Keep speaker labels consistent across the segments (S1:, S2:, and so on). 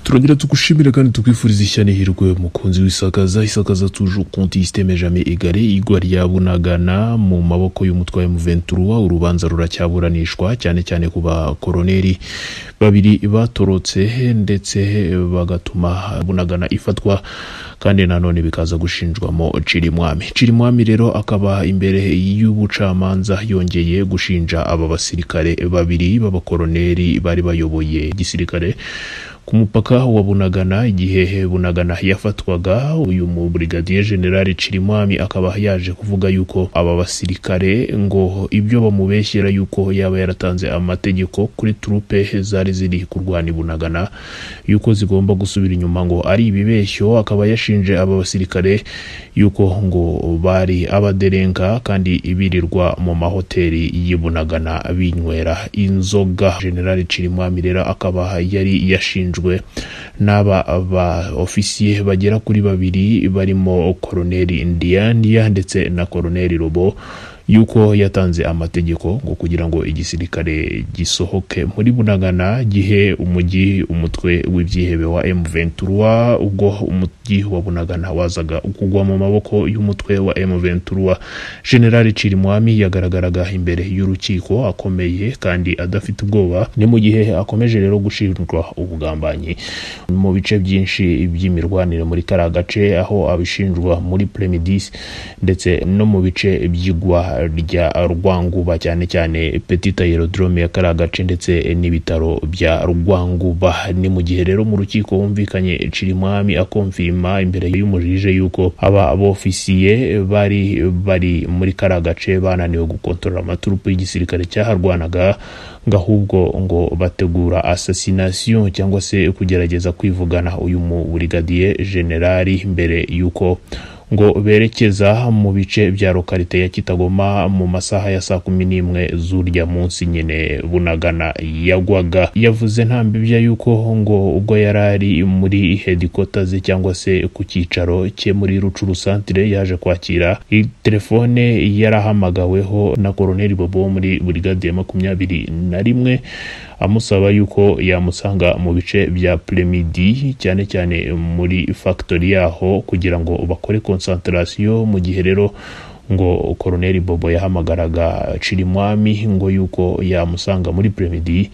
S1: turongera tugushimire kandi tukwifuriza ishya n'ihirwe mukunzi w'isakaza isakaza tuje konti isiteme jamais egare igwa rya bunagana mu maboko y'umutwa wa urubanza ruracyaburanishwa cyane cyane ku bakoroneri babiri batorotse ndetse bagatuma bunagana ifatwa kandi nanone bikaza gushinjwamo cirimwami cirimwami rero akaba imbere y'ubucamanza yongeye gushinja aba basirikare babiri b'abakoroneri bari bayoboye igisirikare ku mupaka wa bunagana igihe bunagana yafatwaga uyu mubrigadier general cirimwami akaba yaje kuvuga yuko aba basirikare ngo ibyo bamubeshyera yuko yaba yaratanze amategeko kuri trupe zari ziri kurwana i bunagana yuko zigomba gusubira inyuma ngo ari ibibeshyo akaba yashinje aba basirikare yuko ngo bari abaderenka kandi ibirirwa mu mahoteli y'i bunagana binywera inzoga general cirimwami rero akaba yari yashinje bashinjwe n'aba baofisiye bagera kuri babiri barimo koroneri ndiyandiya ndetse na koroneri robo yuko yatanze amategeko ngo kugira ngo igisirikare gisohoke muri bunagana gihe umujyi umutwe w'ibyihebe wa M23 ubwo umujyi wa bunagana wazaga kugwa mu maboko y'umutwe wa M23 General Cirimwami yagaragaraga imbere y'urukiko akomeye kandi adafite ubwoba ni mu gihe akomeje rero gushinjwa ubugambanyi mu bice byinshi by'imirwanire muri kara gace aho abishinjwa muri Premidis ndetse no mu bice by'igwa rya rwanguba cyane cyane petit aerodrome ya kariya gace ndetse n'ibitaro bya rwanguba ni mu gihe rero mu rukiko humvikanye cirimwami akomvima imbere y'umujije yuko aba bofisiye bari bari muri kariya gace bananiwe gukontorora amaturupu y'igisirikare cyaharwanaga ngo ahubwo ngo bategura assassination cyangwa se kugerageza kwivugana uyu muburigadiye generali mbere y'uko ngo berekeza mu bice bya lokarite ya kitagoma mu masaha ya saa kumi n'imwe z'urya munsi nyine bunagana yagwaga yavuze nta mbibya yuko ngo ubwo yari ari muri hedikota ze cyangwa se ku cyicaro cye muri rucuru santire yaje kwakira telefone yarahamagaweho na koroneri bobo muri burigade ya makumyabiri na rimwe amusaba yuko yamusanga mu bice bya premidi cyane cyane muri factory yaho kugira ngo bakore concentration mu gihe rero ngo koroneri bobo yahamagaraga cirimwami ngo yuko yamusanga muri premidi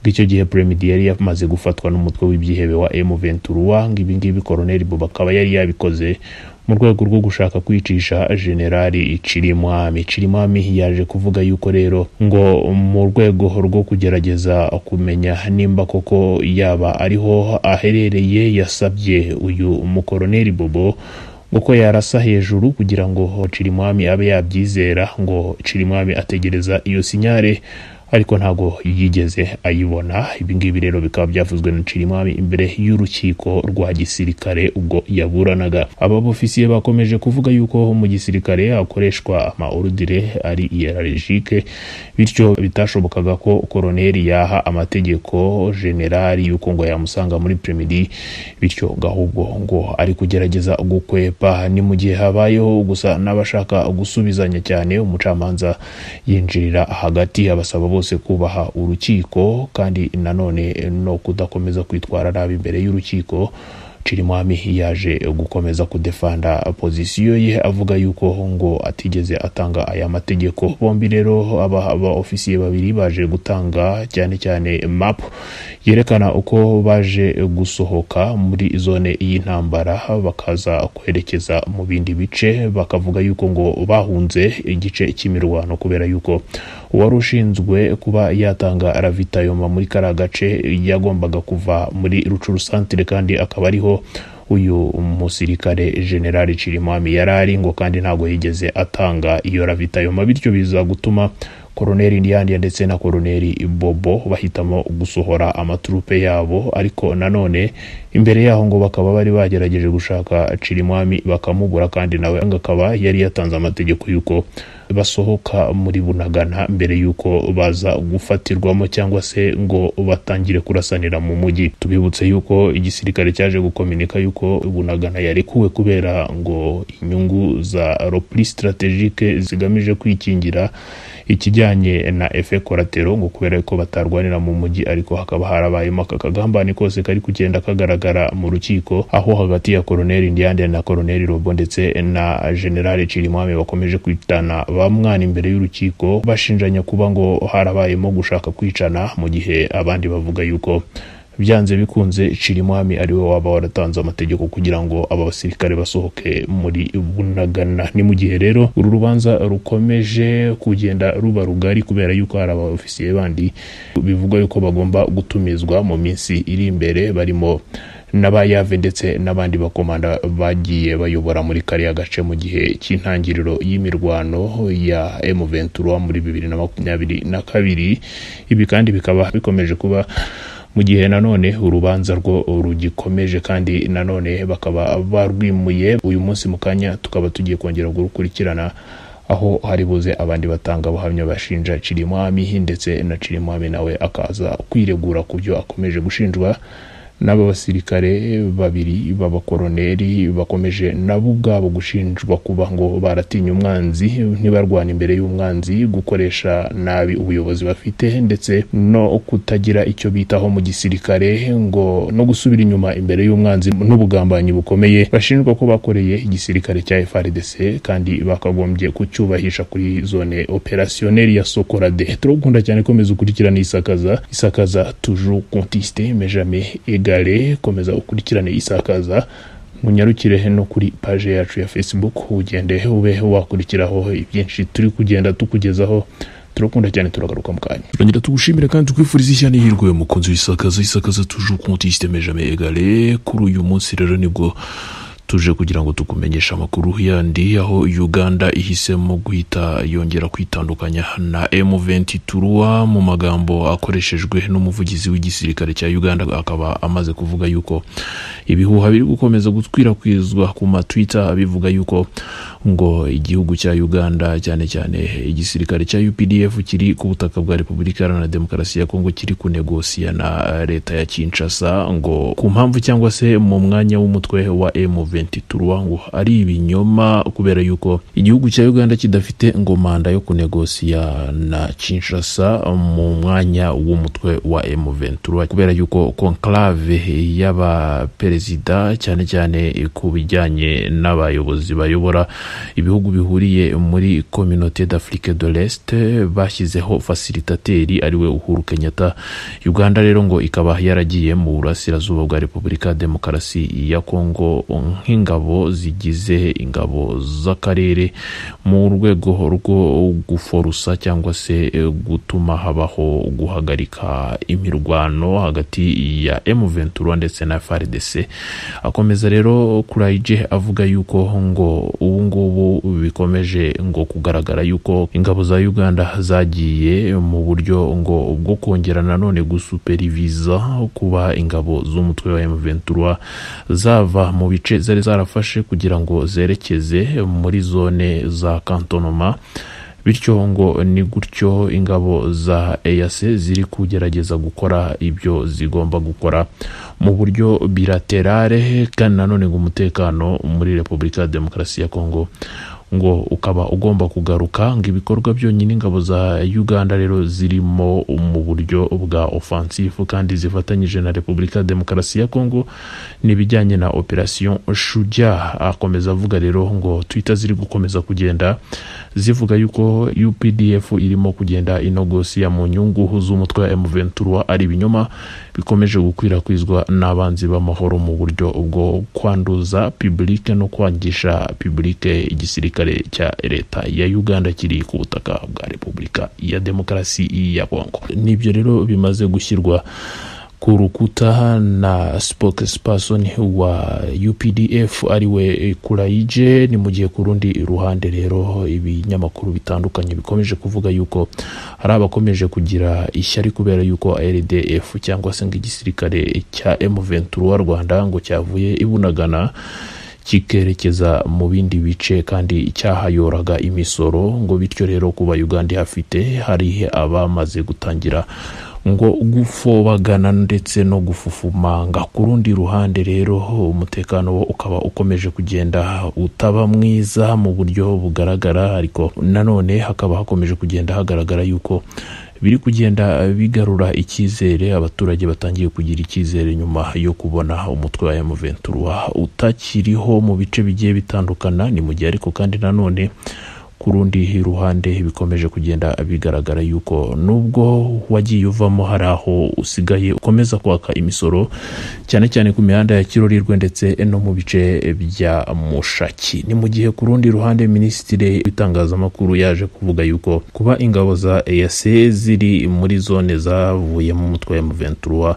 S1: icyo gihe premidi yari yamaze gufatwa n'umutwe w'ibyihebe wa M23 ngo ibingibi koroneri bobo akaba yari yabikoze mu rwego rwo gushaka kwicisha generali cirimwami cirimwami yaje kuvuga yuko rero ngo mu rwego rwo kugerageza kumenya nimba koko yaba ariho aherereye yasabye uyu mukoroneri bobo uko yarasa hejuru kugira ngo cirimwami abe yabyizera ngo cirimwami ategereza iyo sinyare ariko ntago yigeze ayibona ibingibi rero bikaba byavuzwe na cirimwami imbere y'urukiko rwa gisirikare ubwo yaburanaga aba bofisiye bakomeje kuvuga yuko mu gisirikare hakoreshwa amaorudire ari iyerarejike bityo bitashobokaga ko koroneri yaha amategeko generali yuko ngo yamusanga muri premidi bityo gahubwo ngo ari kugerageza gukwepa ni mu gihe habayeho gusa n'abashaka gusubizanya cyane umucamanza yinjirira hagati abasaba bose kubaha urukiko kandi nanone no kudakomeza kwitwara nabi imbere y'urukiko cirimwami yaje gukomeza kudefanda pozisiyo ye avuga yuko ngo atigeze atanga aya mategeko bombi rero aba ofisiye babiri baje gutanga cyane cyane map yerekana uko baje gusohoka muri zone y'intambara bakaza kwerekeza mu bindi bice bakavuga yuko ngo bahunze igice cy'imirwano kubera yuko uwari ushinzwe kuba yatanga ravitayoma muri kariya gace yagombaga kuva muri rucuru santire kandi akaba ariho uyu musirikare generali cirimwami yari ari ngo kandi ntabwo yigeze atanga iyo ravitayoma bityo biza gutuma koroneri ndiyandiya ndetse na koroneri bobo bahitamo gusohora amaturupe yabo ariko nanone imbere yaho ngo bakaba bari bagerageje gushaka cirimwami bakamubura kandi nawe akaba yari yatanze amategeko y'uko basohoka muri bunagana mbere y'uko baza gufatirwamo cyangwa se ngo batangire kurasanira mu mujyi tubibutse yuko igisirikare cyaje gukominika yuko bunagana yarekuwe kubera ngo inyungu za ropuri sitarategike zigamije kwikingira ikijyanye na efe koratero ngo kubera ko batarwanira mu mujyi ariko hakaba harabayemo aka kagambane kose kari kugenda kagaragara mu rukiko aho hagati ya koroneri ndiyande na koroneri robo ndetse na generale cirimwami bakomeje kwitana bamwana imbere y'urukiko bashinjanya kuba ngo harabayemo gushaka kwicana mu gihe abandi bavuga yuko byanze bikunze Cirimwami ari we waba waratanze amategeko kugira ngo aba basirikare basohoke muri bunagana ni mu gihe rero uru rubanza rukomeje kugenda ruba rugari kubera yuko hari abaofisiye bandi bivugwa yuko bagomba gutumizwa mu minsi iri imbere barimo n'abayave ndetse n'abandi bakomanda bagiye bayobora muri kariya gace mu gihe cy'intangiriro y'imirwano ya M23 muri 2022 ibi kandi bikaba bikomeje kuba mu gihe nanone urubanza rwo rugikomeje kandi nanone bakaba barwimuye uyu munsi mu kanya tukaba tugiye kongera gukurikirana aho hari buze abandi batanga abahamya bashinja cirimwami ndetse na cirimwami nawe akaza kwiregura ku byo akomeje gushinjwa n'aba basirikare babiri b'abakoroneri bakomeje nabo ubwabo gushinjwa kuba ngo baratinya umwanzi ntibarwana imbere y'umwanzi gukoresha nabi ubuyobozi bafite ndetse no kutagira icyo bitaho mu gisirikare ngo no gusubira inyuma imbere y'umwanzi n'ubugambanyi bukomeye bashinjwa ko bakoreye igisirikare cya FRDC kandi bakagombye kucyubahisha kuri zone opérationnelle ya Sokorade turagukunda cyane komeza ukurikirana isakaza isakaza toujours contesté mais jamais égal gare komeza ukurikirane isakaza munyarukire no kuri paje yacu ya facebook ugende ube wakurikiraho ibyinshi turi kugenda tukugezaho turakunda cyane turagaruka mu kanya turongera tugushimire kandi tukwifuriza ishyane hirwe mukunzi w'isakaza isakaza toujours konti systeme jamais égalé kuri uyu munsi rero nibwo tuje kugira ngo tukumenyeshe amakuru yandi aho uganda ihisemo guhita yongera kwitandukanya na m23 mu magambo akoreshejwe n'umuvugizi w'igisirikare cya uganda akaba amaze kuvuga yuko ibihuha biri gukomeza gukwirakwizwa ku matwita bivuga yuko ngo igihugu cya uganda cyane cyane igisirikare cya updf kiri ku butaka bwa repubulika iharanira demokarasi ya kongo kiri kunegosiya na leta ya kinshasa ngo ku mpamvu cyangwa se mu mwanya w'umutwe wa m23 ngo ari ibinyoma kubera yuko igihugu cya uganda kidafite ngo manda yo kunegosiya na kinshasa mu mwanya w'umutwe wa m23 kubera yuko conclave y'abaperezida cyane cyane ku bijyanye n'abayobozi bayobora ibihugu bihuriye muri communauté d'afrique de l'est bashyizeho facilitateri ariwe uhuru kenyatta uganda rero ngo ikaba yaragiye mu burasirazuba bwa repubulika demokarasi ya kongo nk'ingabo zigize ingabo z'akarere mu rwego rwo guforusa cyangwa se gutuma habaho guhagarika imirwano hagati ya M23 ndetse na FARDC akomeza rero Kuraije avuga yuko ngo ubu ngubu bikomeje ngo kugaragara yuko ingabo za Uganda zagiye mu buryo ngo bwo kongera nanone gusuperiviza kuba ingabo z'umutwe wa M23 zava mu bice zari zarafashe kugira ngo zerekeze muri zone za kantonoma bityo ngo ni gutyo ingabo za EAC ziri kugerageza gukora ibyo zigomba gukora mu buryo bilaterale kandi nanone ngo umutekano muri repubulika ya demokarasi ya kongo ngo ukaba ugomba kugaruka ngo ibikorwa byonyine ingabo za uganda rero zirimo mu buryo bwa ofansifu kandi zifatanyije na repubulika demokarasi ya kongo n'ibijyanye na operasiyo shuja akomeza avuga rero ngo twita ziri gukomeza kugenda zivuga yuko updf irimo kugenda inogosiya mu nyungu z'umutwe wa m23 ari ibinyoma bikomeje gukwirakwizwa n'abanzi b'amahoro mu buryo bwo kwanduza publike no kwangisha publike igisirikare cya leta ya uganda kiri ku butaka bwa repubulika ya demokarasi ya kongo nibyo rero bimaze gushyirwa ku rukuta na spokesperson wa updf ariwe kurayije ni mu gihe ku rundi ruhande rero ibinyamakuru bitandukanye bikomeje kuvuga yuko hari abakomeje kugira ishyari kubera yuko rdf cyangwa se ngo igisirikare cya m23 wa rwanda ngo cyavuye ibunagana kikerekeza mu bindi bice kandi cyahayoraga imisoro ngo bityo rero kuba uganda ihafite hari abamaze gutangira ngo gufobagana ndetse no gufufumanga ku rundi ruhande rero umutekano wo ukaba ukomeje kugenda utaba mwiza mu buryo bugaragara ariko nanone hakaba hakomeje kugenda hagaragara yuko biri kugenda bigarura icyizere abaturage batangiye kugira icyizere nyuma yo kubona umutwe wa M23 utakiriho mu bice bigiye bitandukana ni mu gihe ariko kandi nanone ku rundi ruhande bikomeje kugenda bigaragara yuko nubwo wagiye uvamo hari aho usigaye ukomeza kwaka imisoro cyane cyane ku mihanda ya kirorirwe ndetse no mu bice bya mushaki ni mu gihe ku rundi ruhande minisitiri w'itangazamakuru yaje kuvuga yuko kuba ingabo za EAC ziri muri zone zavuye mu mutwe wa M23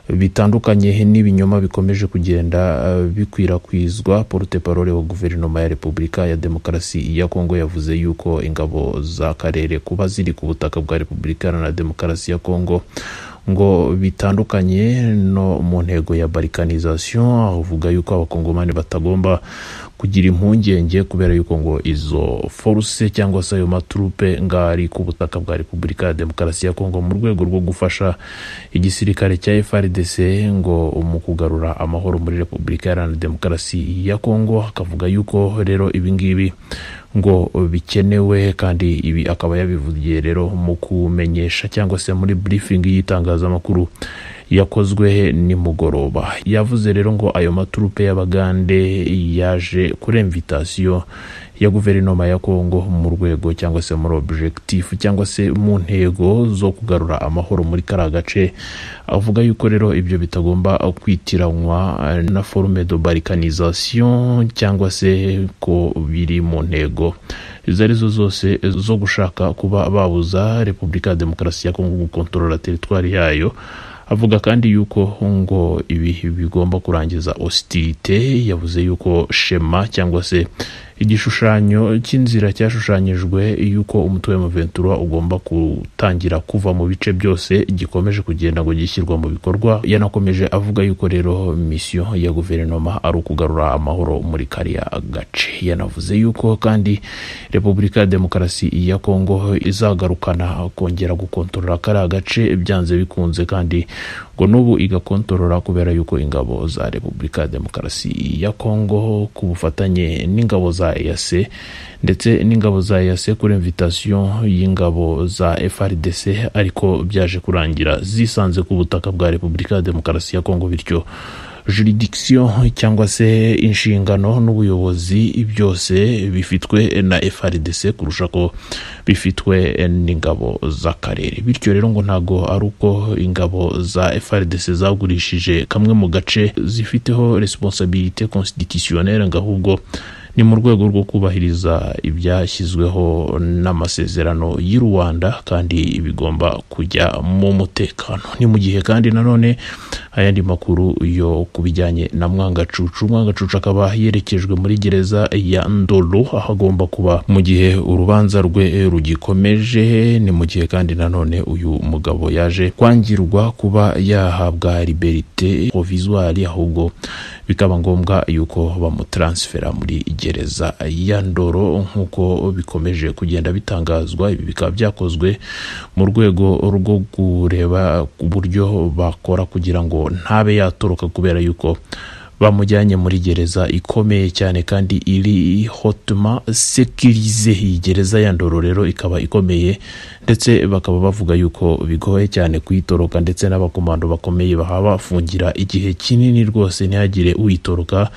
S1: bitandukanye n'ibinyoma bikomeje kugenda bikwirakwizwa porute parole wa guverinoma ya repubulika ya demokarasi ya kongo yavuze yuko ingabo z'akarere kuba ziri ku butaka bwa repubulika na demokarasi ya kongo ngo bitandukanye no mu ntego ya barikanizasiyo avuga yuko abakongomani batagomba kugira impungenge kubera yuko ngo izo foruse cyangwa se ayo maturupe ngari ku butaka bwa repubulika ya demokarasi ya kongo mu rwego rwo gufasha igisirikare cya frdc ngo mu kugarura amahoro muri repubulika iharanira demokarasi ya kongo akavuga yuko rero ibingibi ngo bikenewe kandi ibi akaba yabivugiye rero mu kumenyesha cyangwa se muri burifingi y'itangazamakuru yakozwe nimugoroba yavuze rero ngo ayo maturupe y'abagande yaje kuri imvitasiyo ya guverinoma ya kongo mu rwego cyangwa se muri objectif cyangwa se mu ntego zo kugarura amahoro muri kariya gace avuga yuko rero ibyo bitagomba kwitiranywa na forume de barikanizasiyo cyangwa se ko biri mu ntego izo arizo zose zo gushaka kuba babuza repubulika ya demokarasi ya kongo gukontorora teritwari yayo avuga kandi yuko ngo ibi bigomba kurangiza ositirite yavuze yuko shema cyangwa se igishushanyo cy'inzira cyashushanyijwe yuko umutwe wa ventura ugomba gutangira kuva mu bice byose gikomeje kugenda ngo gishyirwa mu bikorwa yanakomeje avuga yuko rero misiyo ya guverinoma ari ukugarura amahoro muri kariya gace yanavuze yuko kandi repubulika ya demokarasi ya kongo izagarukana kongera gukontorora kariya gace byanze bikunze kandi ngo n'ubu igakontorora kubera yuko ingabo za repubulika ya demokarasi ya kongo ku bufatanye n'ingabo za EAC ndetse n'ingabo za EAC kuri invitation y'ingabo za FRDC ariko byaje kurangira zisanze ku butaka bwa Repubulika ya Demokarasi ya Kongo bityo juridiction cyangwa se inshingano n'ubuyobozi byose bifitwe na FRDC kurusha ko bifitwe n'ingabo z'akarere bityo rero ngo ntago ari uko ingabo za FRDC zagurishije kamwe mu gace zifiteho responsabilité constitutionnelle ngo ahubwo ni mu rwego rwo kubahiriza ibyashyizweho n'amasezerano y'u rwanda kandi bigomba kujya mu mutekano ni mu gihe kandi nanone ayandi makuru yo ku bijyanye na mwangacucu mwangacucu akaba yerekejwe muri gereza ya ndolo aho agomba kuba mu gihe urubanza rwe rugikomeje ni mu gihe kandi nanone uyu mugabo yaje kwangirwa kuba yahabwa liberite provisoire ahubwo bikaba ngombwa yuko bamutaransifera muri gereza ya ndoro nk'uko bikomeje kugenda bitangazwa ibi bikaba byakozwe mu rwego rwo kureba uburyo bakora kugira ngo ntabe yatoroka kubera yuko bamujyanye muri gereza ikomeye cyane kandi iri hotuma sekirize iyi gereza ya ndoro rero ikaba ikomeye ndetse bakaba bavuga yuko bigoye cyane kuyitoroka ndetse n'abakomando bakomeye bahabafungira igihe kinini rwose ntihagire uyitoroka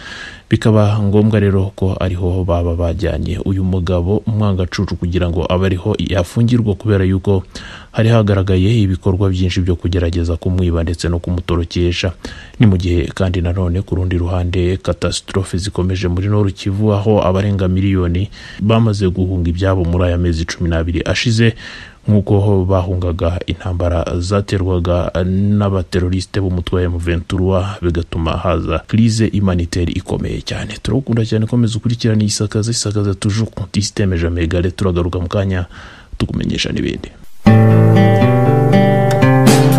S1: bikaba ngombwa rero ko ariho baba bajyanye uyu mugabo umwangacucu kugira ngo abe ariho yafungirwa kubera yuko hari hagaragaye ibikorwa byinshi byo kugerageza kumwiba ndetse no kumutorokesha ni mu gihe kandi nanone ku rundi ruhande katasitorofe zikomeje muri noru kivu aho abarenga miliyoni bamaze guhunga ibyabo muri aya mezi cumi n'abiri ashize nk'uko bahungaga intambara zaterwaga n'abaterorisite b'umutwe wa M23 bigatuma haza krize humanitaire ikomeye cyane turagukunda cyane komeza ukurikirana isakaza isakaza toujours compte systeme jamegare turagaruka mu kanya tukumenyesha n'ibindi